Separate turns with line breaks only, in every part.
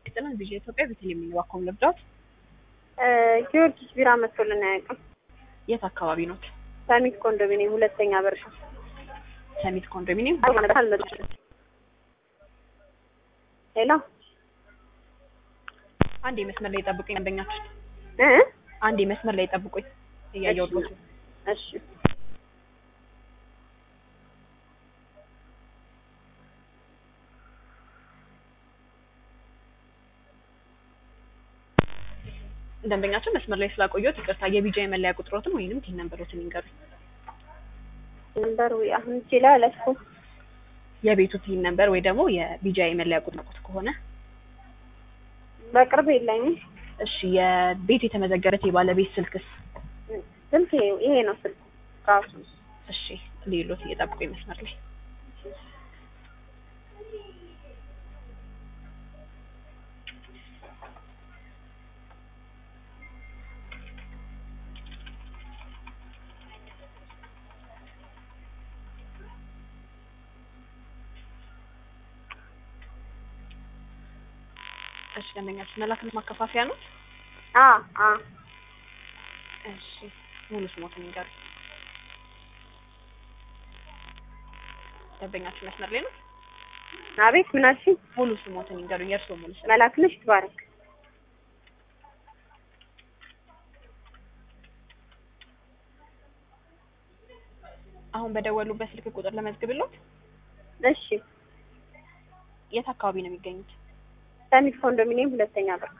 ይስጥልን። ቪዥን ኢትዮጵያ ቤተልሔም የሚዋኮም ልብዳት
ጊዮርጊስ ቢራ መጥቶልን አያውቅም።
የት አካባቢ ኖት?
ሰሚት ኮንዶሚኒየም ሁለተኛ በርሻ
ሰሚት ኮንዶሚኒየም።
አልመጡም። ሄሎ
አንዴ መስመር ላይ ጠብቁኝ። ደንበኛችን
እ
አንዴ መስመር ላይ ጠብቁኝ። እያየሁት ነው።
እሺ
ደንበኛችን መስመር ላይ ስላቆየሁት ይቅርታ። የቢጃ የመለያ ቁጥሮትን ወይንም ቲን ነምበሮትን ይንገሩኝ።
ነምበር ወይ አሁን እጄ ላይ አላስኩም።
የቤቱ ቲን ነምበር ወይ ደግሞ የቢጃ የመለያ ቁጥር ከሆነ
በቅርብ የለኝም።
እሺ። የቤት የተመዘገበት የባለቤት ስልክስ?
ስልክ ይሄ ነው ስልክ ራሱ።
እሺ። ሌሎት እየጠብቁኝ መስመር ላይ እሺ ደንበኛችን መላክነት ማከፋፈያ ነው።
አ አ
እሺ ሙሉ ስሞትን ይንገሩ። ደንበኛችን መስመር ላይ ነው።
አቤት ምን አልሽኝ?
ሙሉ ስሞትን ይንገሩኝ። የእርስዎ ሙሉ ስም?
መላክነሽ ትባረክ።
አሁን በደወሉበት ስልክ ቁጥር ለመዝግብሎት።
እሺ
የት አካባቢ ነው የሚገኙት?
ሰሚት ኮንዶሚኒየም ሁለተኛ በር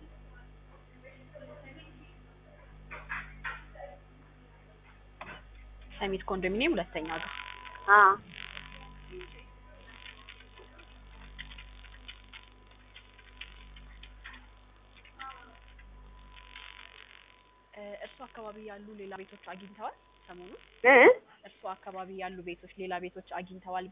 ሰሚት ኮንዶሚኒየም ሁለተኛ ጋር
አ
እርሱ አካባቢ ያሉ ሌላ ቤቶች አግኝተዋል? ሰሞኑን
እ
እርሱ አካባቢ ያሉ ቤቶች ሌላ ቤቶች አግኝተዋል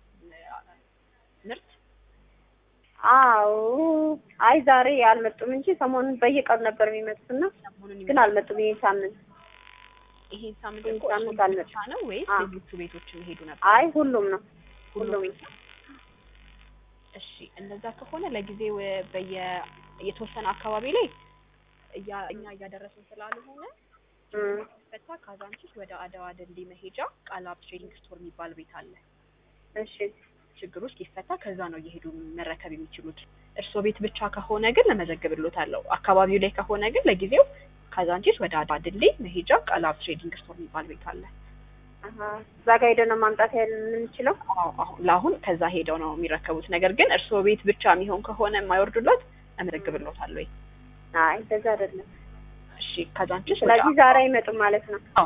ምርት?
አዎ አይ ዛሬ አልመጡም እንጂ ሰሞኑን በየቀኑ ነበር የሚመጡትና
ሰሞኑን
ግን አልመጡም። ይሄን ሳምንት
ይሄን ሳምንት
ይሄን
እኮ እርሱ
ሳምንት አልመጡም።
ብቻ ነው ወይስ
አ
ሌሎቹ ቤቶች የሚሄዱ ነበር?
አይ ሁሉም ነው
ሁሉም
ሁሉም
ቤት ነው። እሺ እንደዛ ከሆነ ለጊዜው በየ የተወሰነ አካባቢ ላይ እያ እኛ እያደረስን ስላልሆነ
እም
ፈታ ካዛንቺስ ወደ አድዋ ድልድይ መሄጃ ቃላብ ትሬዲንግ ስቶር የሚባል ቤት አለ።
እሺ
ችግሩ እስኪፈታ ከዛ ነው እየሄዱ መረከብ የሚችሉት። እርስዎ ቤት ብቻ ከሆነ ግን ለመዘግብሎታለሁ። አካባቢው ላይ ከሆነ ግን ለጊዜው ካዛንቺስ ወደ አድዋ ድልድይ መሄጃ ቃላብ ትሬዲንግ ስቶር የሚባል ቤት አለ።
አሀ እዛ ጋር ሄደን ነው ማምጣት ያለ የምንችለው።
አዎ አሁን ለአሁን ከዛ ሄደው ነው የሚረከቡት። ነገር ግን እርስዎ ቤት ብቻ የሚሆን ከሆነ የማይወርዱለት እመዘግብሎታለሁ ወይ?
አይ እንደዛ አይደለም።
እሺ ካዛንቺስ ወደ
ስለዚህ ዛሬ አይመጡም ማለት ነው።
አዎ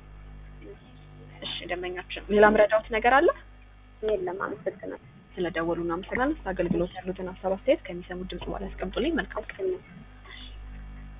እሺ ደንበኛችን ሌላ ምረዳውት ነገር አለ?
የለም፣ አመሰግናለሁ።
ስለደወሉ እናመሰግናለን። አገልግሎት ያሉትን ሀሳብ አስተያየት ከሚሰሙት ድምጽ በኋላ ያስቀምጡልኝ። መልካም ቀን።
ነው